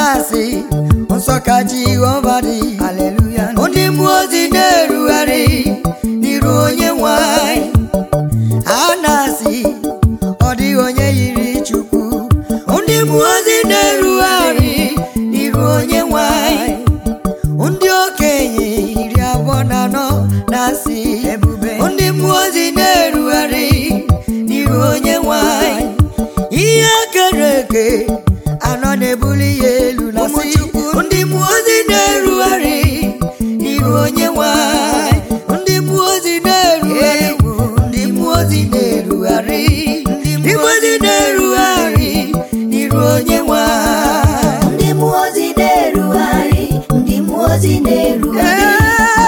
na-asị nsọ ka jehova dị haleluya ndị mmụọ ozi na-erugharị n'iru onye nwanyị a na-asị ọ dịghị onye yiri chukwu ndị mmụọ ozi na-erugharị n'iru onye nwanyị ndị okenye iri abụọ na anọ na-asị ebube ndị mmụọ ozi na-erugharị n'iru onye nwanyị ihe kere eke anọ na-ebuli ya elu na Ụmụ sị Chukwu. ndị mmụọ ozi na-erugharị n'iru onye nwanyị ndị mmụọ ozi na-erugharị ndị mmụọ ozi na-erugharị ndị mmụọ ozi na-erugharị n'iru onye nwanyị ndị mmụọ ozi na-erugharị ndị mmụọ ozi na-erugharị ndị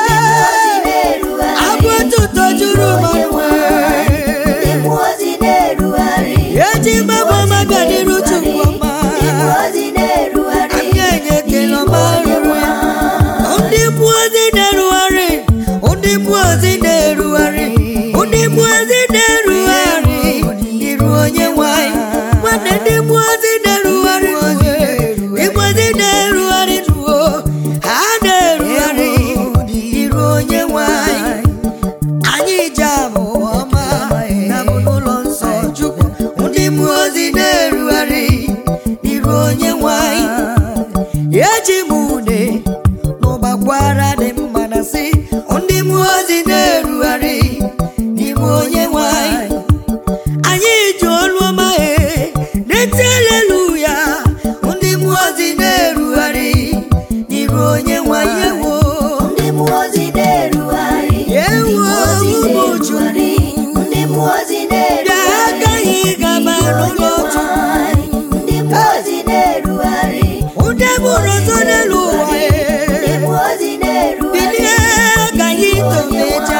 mmụọ ozi abụ na-erugharị ụtụtụ juru Onye manwe ndị mmụọ ozi na-erugharị eji mabụ maka n'iru chukwu ọma ndị mmụọ ozi na-erugharị anyị enye ekele ọma ruru ya ndị mmụọ ozi na-erugharị ndị mmụọ ozi na-erugharị ndị mmụọ ozi na-erugharị n'iru onye nwanyị nwanne ndị mmụọ ozi na-erugharị ndị mmụọ ozi na-erugharị ruo ha na-erugharị n'iru onye nwanyị anyị ji abụ ọma na bụ n'ụlọ nsọ chukwu ndị mmụọ ozi na-erugharị n'iru onye nwanyị eji m une n'ụbakwara dị mma na si ndị mmụọ ozi na-erugharị n'ime onye nwanyị anyị ji olu ọma e na-eti aleluya ndị mmụọ ozi na-erugharị n'iru onye nwanyị ewo ndị mmụọ ozi na-erugharị ndị Ewo, mmụọ ozi ụmụ na-erugharị ndị mmụọ ozi bịa agaghị gaba n'ụlọ na-erugharị ndị mmụọ ozi na-erugharị ụdị bụrụ ọzọ n'elu ụwa e ndị mmụọ ozi na-erugharị bilie ka anyị tomeja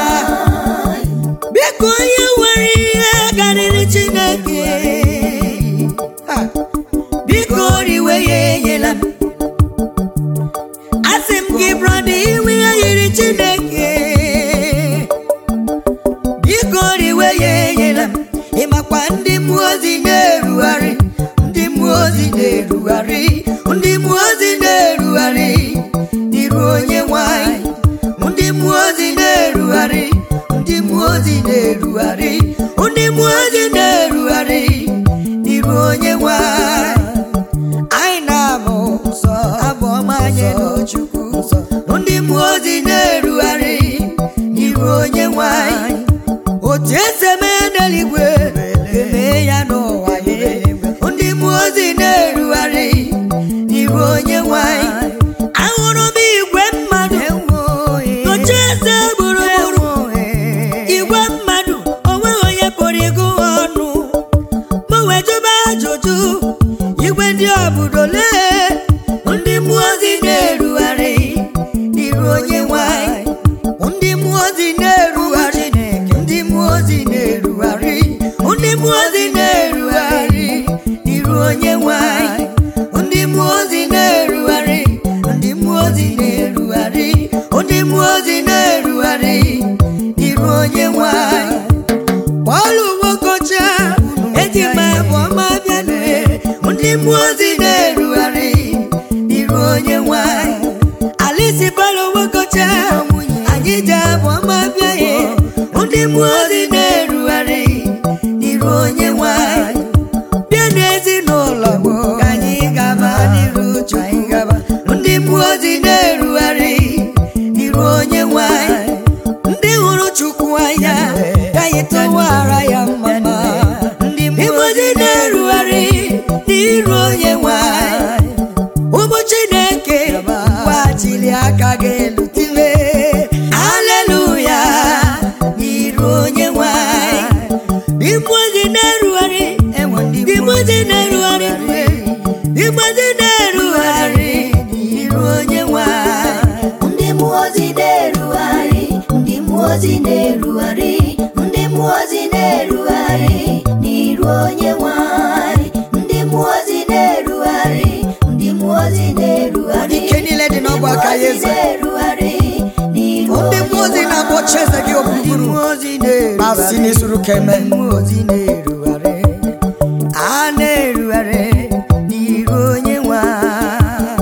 biko onye nwere ihe karịrị chineke Ha! biko riwe ya enyela m asị m gị brọda iwe ya yiri chineke biko riwe ya enyela m ịmakwa ndị mmụọ ozi na-erugharị ndị mmụọ ozi na-erugharị ndị mmụọ ozi na-erugharị n'iru onye nwanyị ndị mmụọ ozi na-erugharị ndị mmụọ ozi na-erugharị ndị mmụọ ozi na-erugharị n'iru onye nwanyị anyị na-abụ nsọ abụ ọma nye n'Chukwu nsọ ndị mmụọ ozi na-erugharị n'iru onye nwanyị otu esi eme ya n'eluigwe emee ya n'ụwa ya ndị mmụọ ozi na-erugharị n'iru onye nwanyị ahụrụ m igwe mmadụ otu eze gburugburu igwe mmadụ onweghị onye pụrụ ịgụ ha ọnụ ma wee jụba ajụjụ igwe ndị obodo lee ndị mmụọ ozi na-erugharị n'iru onye nwanyị ndị mmụọ ozi na-erugharị ndị mmụọ ozi na-erugharị ndị mmụọ ozi na-erugharị n'iru onye nwanyị ndị mmụọ ozi na-erugharị ndị mmụọ ozi na-erugharị ndị mmụọ ozi na-erugharị n'iru onye nwanyị Pọl Nwokocha eji m abụ ọma bịa nue ndị mmụọ ozi na-erugharị n'iru onye nwanyị Alisi Pọl Nwokocha anyị ji abụ ọma bịa ye ndị mmụọ ozi na-erugharị n'iru onye nwanyị bịa n'ezinụlọ m ka anyị gaba n'iru Chukwu ndị mmụọ ozi na-erugharị n'iru onye nwanyị ndị hụrụ Chukwu anya ka anyị tụwara ya mma ndị mmụọ ozi na-erugharị n'iru onye nwanyị ụmụ Chineke gbachiri aka gị elu tile aleluya n'iru onye nwanyị ndị mmụọ ozi na-erugharị ndị mmụọ ozi na-erugharị ndị mmụọ ozi na-erugharị n'iru onye nwanyị ndị mmụọ ozi na-erugharị ndị mmụọ ozi na-erugharị ndị mmụọ ozi na-erugharị n'iru onye nwanyị ndị mmụọ ozi na-erugharị ndị mmụọ ozi na-erugharị ike niile dị n'ọgbọ aka ya eze na-erugharị n'iru ndị mmụọ ozi na-akpọchi eze gị okpukpuru ma si n'isuru keme a na-erugharị n'iru onye nwe anyị.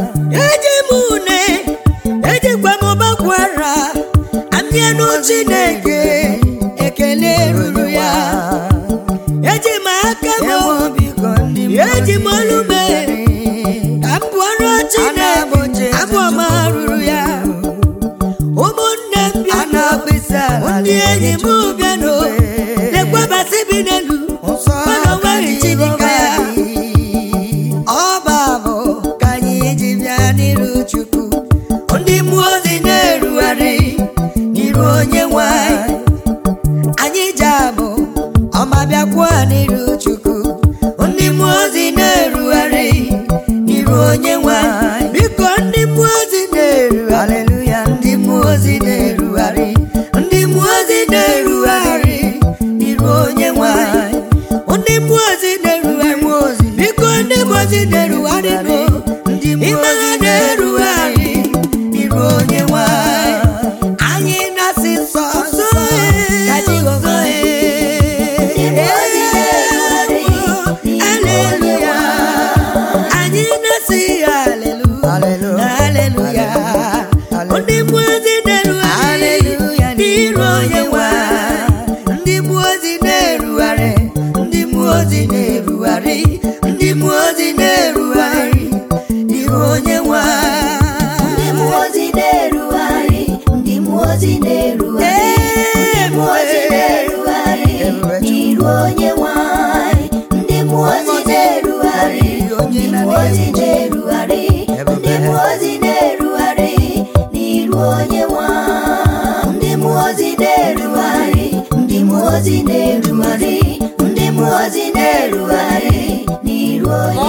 chineke abụ ọma ruru ya ụmụnne m bịanụ ndị enyi m bịanụ na-ekwebasị bi n'elu mana o nweghị chidika ya ọba bụ ka anyị ji bịa n'iru chukwu ndị mmụọ ozi na-erugharị n'iru onye nwanyị anyị ji abụ ọma bịakwuo n'iru chukwu ndị mmụọ ozi na-erugharị n'iru onye nwanyị biko ndị mmụọ ozi na-erugharị ndị mmụọ ozi na-erugharị ndị mmụọ ozi na-erugharị n'iru onye nwanyị ndị mmụọ ozi na-erugharị biko ndị mmụọ ozi na-erugharị nụ ime ha na-erugharị n'iru onye nwanyị anyị na-asị nsọ nsọ ka Jehova Haleluya anyị na-asị haleluya haleluya ndị mmụọ ozi na-erugharị n'iru onye nwanyị ndị mmụọ ozi na-erugharị ndị mmụọ ozi na-erugharị ndị mmụọ ozi na-erugharị n'iru onye nwanyị ndị mmụọ ozi na-erugharị ndị mmụọ ozi na-erugharị ndị mmụọ ozi na-erugharị n'iru onye nwanyị ndị mmụọ ozi na-erugharị ndị mmụọ ozi na-erugharị ndị mmụọ ozi na-erugharị n'iru onye nwanyị ndị mmụọ ozi na-erugharị ndị mmụọ ozi na-erugharị ndị mmụọ ozi na-erugharị n'iru onye